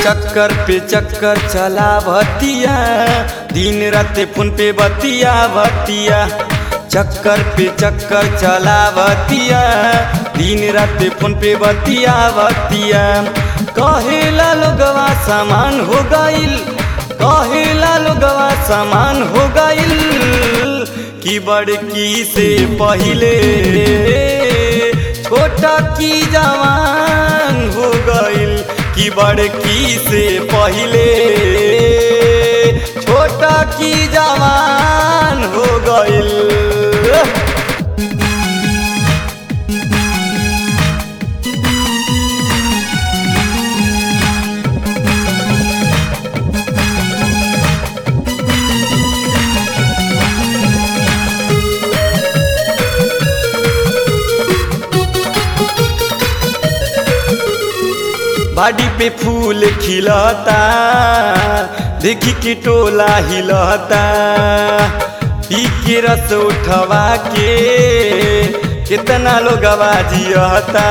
चक्कर पे चक्कर चला भतिया दिन रात फोन पे बतिया बतिया चक्कर पे चक्कर चला बतिया दिन रात फोन पे बतिया बतिया कहेला लोगवा सामान हो गईल कहेला लोगवा सामान हो गईल कि बड़की से पहिले छोटा की जवान हो गईल कि बड़की से पहिले छोटा की जवान हो गईल बाडी पे फूल खिलता देखी के टोला हिलता पी के रस उठवा के कितना लोग जियता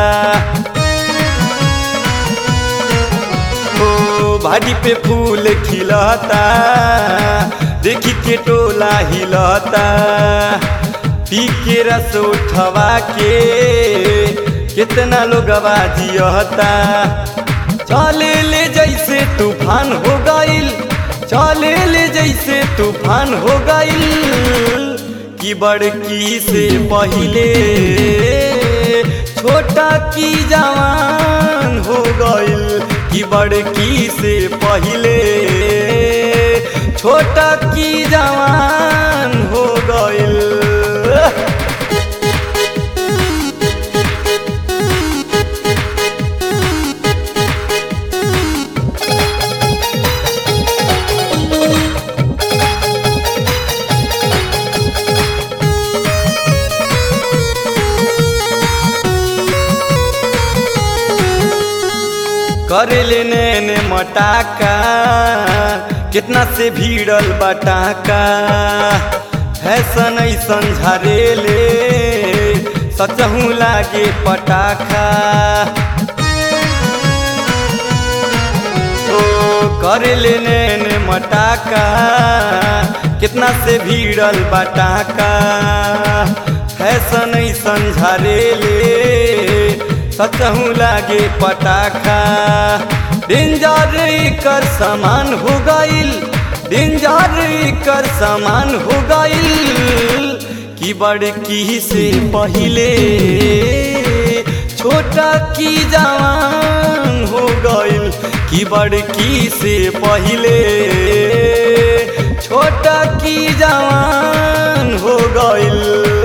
ओ बाडी पे फूल खिलता देखी के टोला हिलता पी के रस उठवा के कितना लोग जियता चले ले जैसे तूफान हो गईल चले ले जैसे तूफान हो गईल कि बड़की से पहिले छोटा की जवान हो गईल कि बड़की से पहिले छोटा की जवान हो गईल करेले नैने मटाका कितना से भीड़ल बटाका फैशन ऐसन झरेले सचहू लागे पटाखा ओ करेले नैने मटाका कितना से भीड़ल बटाका फैशन ऐसन झरेले सचहू लागे पटाखा डेंजर कर सामान हो गईल डेंजर कर सामान हो गईल कि बड़की से पहिले छोटा की जवान हो गईल कि बड़की से पहिले छोटा की जवान हो गईल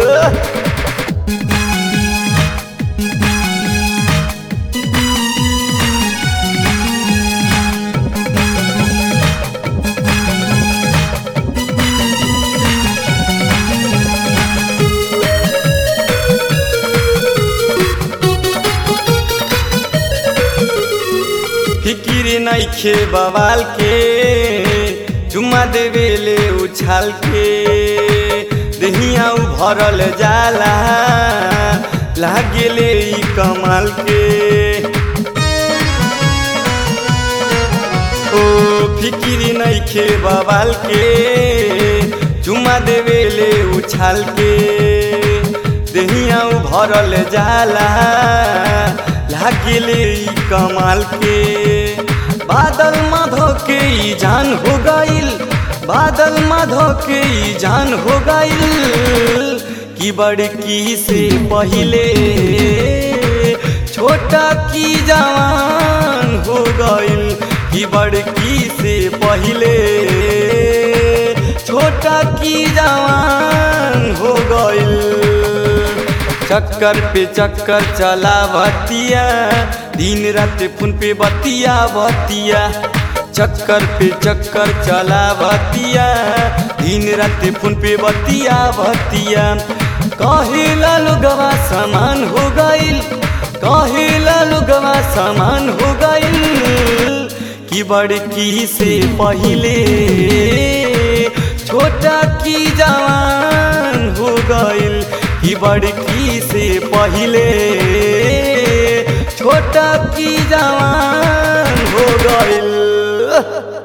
फिकिर नइखे बवाल के चुम्मा देवेले उछाल के दहिया भरल जाला लागेले ई कमाल के ओ फिकिर नइखे बवाल के चुम्मा देवेले उछाल के दहिया भरल जाला लागेले ई कमाल के बादल माधो के ई जान हो गईल बादल माधो के ई जान हो गईल कि बड़की से पहिले छोटा की जवान हो गईल कि बड़की से पहिले छोटा की जवान हो गईल चक्कर पे चक्कर चला बतिया दिन रात फोन पे बतिया बतिया चक्कर पे चक्कर चला बतिया दिन रात फोन पे बतिया बतिया कहेला लोगवा सामान हो गईल कहेला लोगवा सामान हो गईल कि बड़की से पहिले छोटा की जवान हो गईल कि बड़की से पहिले छोटा की जवान हो गइल